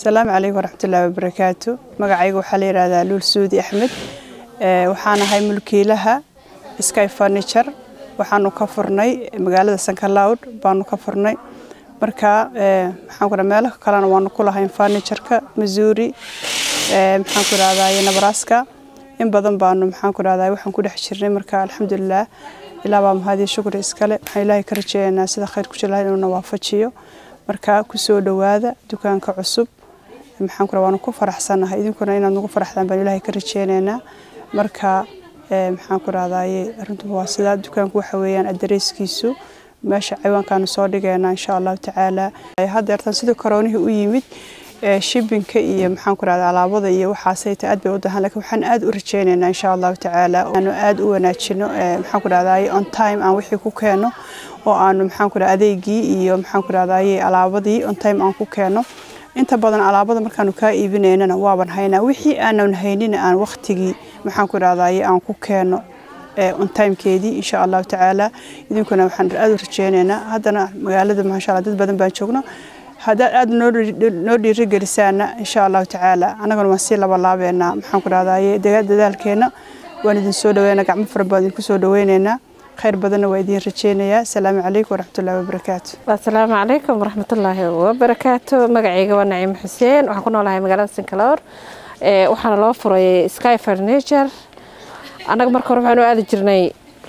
asalaamu calaykum waraxmatullaahi wabarakaatu magacayga waxaa la yidhaahdaa luul suudi axmed waxaan ahay mulkiilaha sky furniture waxaanu ka furnay magaalada sankaloud baanu ka furnay marka maxaan ku meelo kalena waanu ku lahayn furnitureka missouri maxaan ku idhahdaa nebraska in badan baanu maxaan ku idhahdaa waxaan ku dhex jirnay marka alxamdulilah ilaa baa mahadiyo shukri iskale waxaan ilaahay ka rajeynaynaa sida khayr ku jira inuu na waafajiyo marka kusoo dhowaada dukaanka cusub maxaan ku waanu ku faraxsanahay idinkuna inaad nagu faraxdaan baan ilaahay ka rajeynaynaa marka maxaan ku rahdaye arrintu waa sidaa dukaanku waxa weeyaan adareyskiisu meesha ciwaankaanu soo dhigaynaa insha allahu tacaala haddeertan sidii koroonihii u yimid shibinka iyo maxaan ku rahdaa alaabada iyo waxaasay ta aad bay u dahan lakin waxaan aad u rajeynaynaa insha allahu tacaala aanu aad u wanaajino maxaan ku rahdaye on time aan wixii ku keeno oo aanu maxaan ku rahdaa adeegii iyo maxaan ku rahdaye alaabadii on time aan ku keeno inta badan alaabada markaanu kaa iibinaynana waaban haynaa wixii aanan haynina aan waqtigii maxaan ku rahdaye aan ku keeno on timekeedii insha allahu tacaala idinkuna waxaan aad u rajeynaynaa haddana magaalada maasha allah dad badan baan joogno haddaad aad noo dhiirigelisaana insha allahu tacaala annaguna waan sii labalaabeynaa maxaan ku rahdaye dadaalkeena waan idin soo dhaweynaa gacmo fara badan idinku soo dhaweynaynaa khayr badanna waa idiin rajeynayaa asalaamu calaykum waraxmatullahi wabarakaatu asalaamu calaykum waraxmatullaahi wabarakaatu magacayga waa naciim xuseen waxaan ku noolahay magaalada sincaloor waxaana loo furay sky furniture annaga marka hore waxaan u aadi jirnay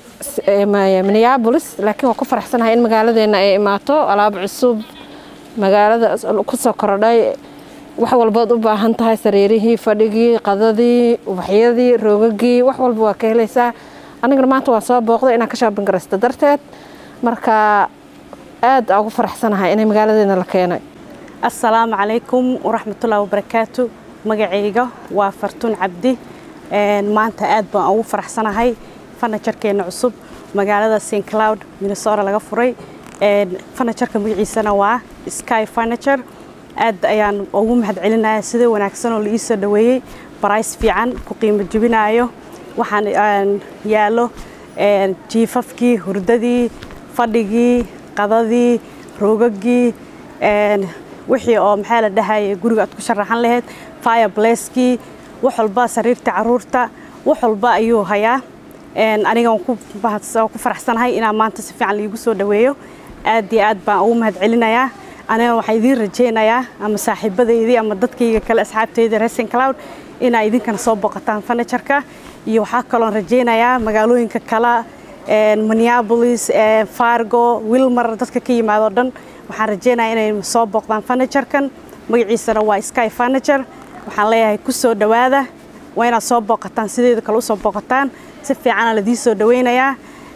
minneabolis laakiin waan ku faraxsanahay in magaaladeena ay imaato alaab cusub magaalada kusoo korodhay wax walbood u baahan tahay sariirihii fadhigii qadadii ubaxyadii roogagii wax walba waa ka helaysaa anigana maanta waa soo booqday inaan ka shaabin garaysto darteed marka aad ugu faraxsanahay inay magaaladeena la keenay assalaamu calaykum waraxmatullaahi wabarakaatu magacayga waa fartuun cabdi maanta aad baan ugu faraxsanahay fanajarkeena cusub magaalada st cloud minnesota laga furay fanajarka magaciisana waa sky furniture aad ayaan ugu mahad celinaya sida wanaagsan oo la ii soo dhaweeyey barays fiican ku qiimo jebinayo waxaan yaallo jiifafkii hurdadii fadhigii qadadii roogagii wixii oo maxaa la dhahayay guriga aad ku sharaxan lahayd firebleskii wax walba sariirta caruurta wax walba ayuu hayaa aniga waan ku faraxsanahay inaan maanta si fiican liigu soo dhaweeyo aad iyo aad baan ugu mahad celinayaa aniga waxaan idiin rajeynayaa ama saaxiibadaydii ama dadkayga kale asxaabteyda resin cloud inaa idinkana soo booqataan furnitureka iyo waxaa kaloon rajeynayaa magaalooyinka kale minneabolis fargo wilmar dadka ka yimaado dhan waxaan rajeynayaa inay soo booqdaan furniturkan magaciisana waa sky furniture waxaan leeyahay ku soo dhowaada waa inaad soo booqataan sideeda kale usoo booqataan si fiicana ladii soo dhaweynayaa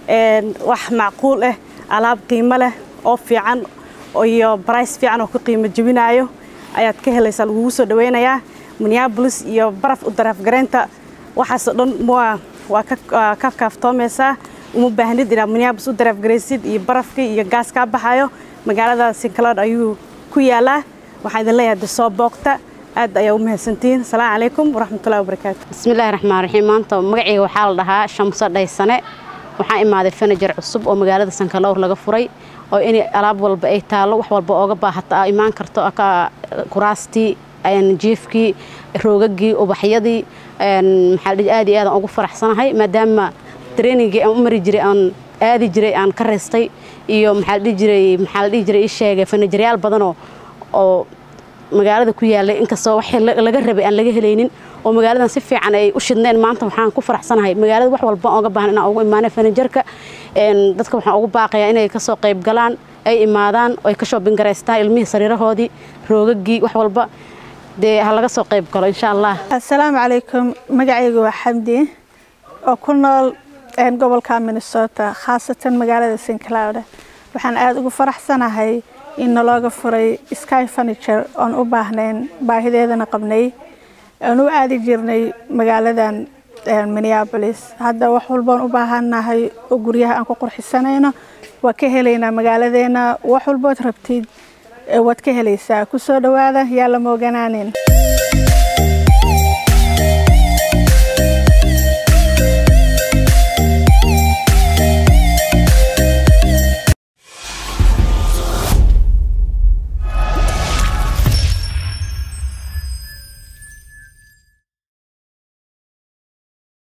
wax macquul ah alaab qiimo leh oo fiican iyo barays fiican oo ku qiimo jebinayo ayaad ka helaysaa lagugu soo dhaweynayaa minneabolis iyo baraf u dareefgareynta waxaasoo dhan waa ka kaaftoomaysaa uma baahnid inaad minneabolis u dareefgaraysid iyo barafkii iyo gaas kaa baxayo magaalada sincloud ayuu ku yaalaa waxaan idin leeyahay de soo booqta aad ayaa u mahadsantihiin asalaamu calaykum waraxmatullahi wabarakaatu bismillahi raxmaan raxiim maanta magacayga waxaa la dhahaa shamso dhaysane waxaan imaaday fanajer cusub oo magaalada sankaloor laga furay oo in alaab walba ay taallo wax walba ooga baahata imaan karto kuraastii jiifkii roogagii ubaxyadii maxaa aad iyo aadaan ugu faraxsanahay maadaama trainingii aan u mari jiray aan aadi jiray aan ka raystay iyo maxaa la dhihi jiray maxaa la dhihi jiray ii sheegay fanajeryaal badanoo oo magaalada ku yaalay inkastoo wax laga rabay aan laga helaynin oo magaaladan si fiican ay u shidneen maanta waxaan ku faraxsanahay magaalada wax walba ooga baahan inaan ugu imaanay fanajerka dadka waxaan ugu baaqayaa inay kasoo qayb galaan ay imaadaan ay ka shoobin garaystaan ilmihii sariirahoodii roogagii wax walba dee ha laga soo qayb galo insha allah assalaamu calaykum magacaygu waa xamdi oo ku nool gobolka minnesota khaasatan magaalada st cloud waxaan aada ugu faraxsanahay in nalooga furay sky furniture oon u baahnayn baahideedana qabnay aan u aadi jirnay magaaladan minneabolis hadda wax walboon u baahannahay oo guryaha aan ku qurxisanayno waa ka helaynaa magaaladeena wax walbood rabtid waad ka helaysaa ku soo dhowaada yaa la mooganaanin